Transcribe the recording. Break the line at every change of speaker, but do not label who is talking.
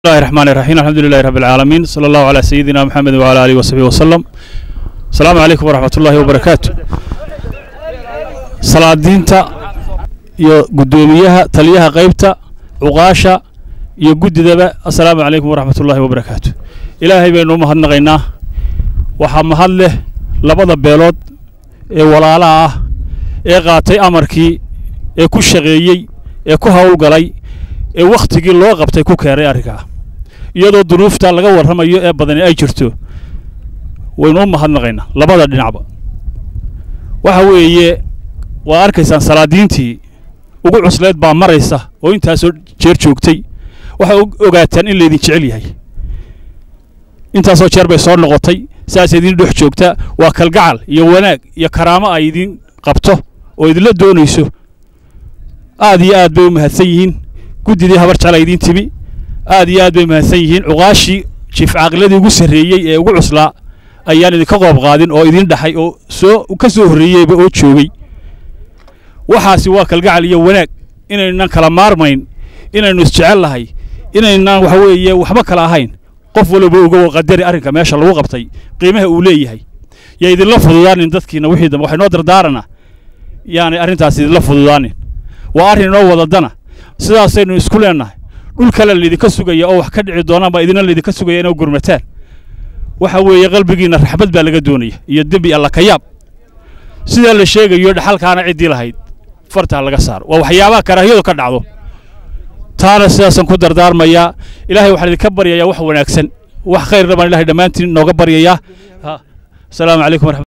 الله الرحمن الرحيم الحمد لله رب العالمين صلى الله على سيدنا محمد وعلى آله وصحبه وسلم السلام عليكم ورحمة الله وبركاته salaadiinta iyo guddoomiyaha taliyaha qaybta cuqaasha iyo guddidaba assalaamu calaykum waraxmat ullaahi wabarakaatu ilaahay baynu u mahadnaqaynaa waxaa mahad leh labada beelood ee walaalaha ah ee qaatay amarkii ee ku shaqeeyey ee ku howlgalay ee wakhtigii loo qabtay ku keenay arrinkaa iyadoo duruufta laga warramayo ee badani ay jirto waynu u mahadnaqaynaa labada dhinacba waxa weeye waa arkaysaan salaadiintii ugu cusleed baa maraysa oo intaasoo jeer joogtay waxay ogaataan in laydin jecel yahay intaasoo jeer bay soo noqotay saas idin dhex joogta waa kalgacal iyo wanaag iyo karaamo ay idin qabto oo idinla doonayso aad iyo aad bay u mahadsan yihiin guddidii habar jecla idiin timi aad iyo aad bay mahadsan yihiin cuqaashii jiif caaqiladii ugu sarreeyey ee ugu cuslaa ayaan idinka qoob qaadin oo idin dhaxay oo soo ka soo horreeyeyba oo joogay waxaasi waa kalgacal iyo wanaag inaynan kala maarmayn inaynu isjecel lahay inaynan waxa weeye waxba kala ahayn qof walba ogow qadari arrinka meesha lagu qabtay qiimaha uu leeyahay yaa idinla fududaanin dadkiina wixii dambe waxay noo dardaarana yaanay arrintaas idinla fududaanin waa arrin inoo wadadana sidaasaynu isku leennahay dhul kale laydinka sugaya oo wax ka dhici doonaan baa idina laydinka sugaya inay gurmataan waxa weeye qalbigiinna raxmad baa laga doonaya iyo dembi alla ka yaab sidaa la sheegayo dhaxalkaana ciddii lahayd fartaa laga saaro waa waxyaabaha karaahiyadu ka dhacdo taana sidaasaan ku dardaarmayaa ilaahay waxaan idinka baryayaa wax wanaagsan wax khayrna baan ilahay dhammaantiin nooga baryayaa asalaamu calaykum waraxmat